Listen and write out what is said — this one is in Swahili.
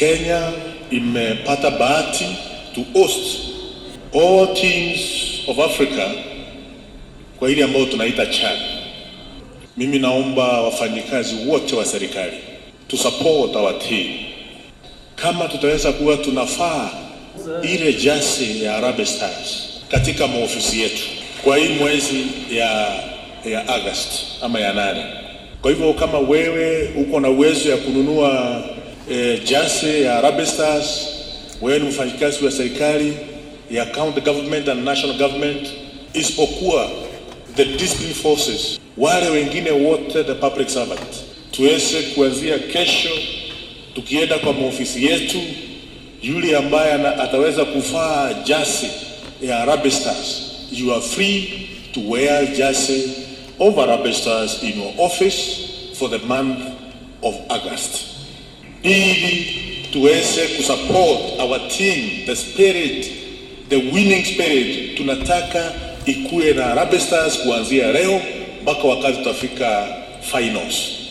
Kenya imepata bahati to host all teams of Africa kwa ile ambayo tunaita CHAN. Mimi naomba wafanyikazi wote wa serikali to support our team, kama tutaweza kuwa tunafaa ile jasi ya Harambee Stars katika maofisi yetu kwa hii mwezi ya ya August ama ya nane. Kwa hivyo kama wewe uko na uwezo ya kununua eh, jasi ya Harambee Stars, wewe ni mfanyikazi wa serikali ya county government and national government, isipokuwa the discipline forces, wale wengine wote the public servant, tuweze kuanzia kesho tukienda kwa maofisi yetu, yule ambaye ana- ataweza kuvaa jasi ya Harambee Stars, you are free to wear jasi of Harambee Stars in your office for the month of August ili tuweze kusupport our team the spirit the winning spirit tunataka ikuwe na Harambee Stars kuanzia leo mpaka wakati tutafika finals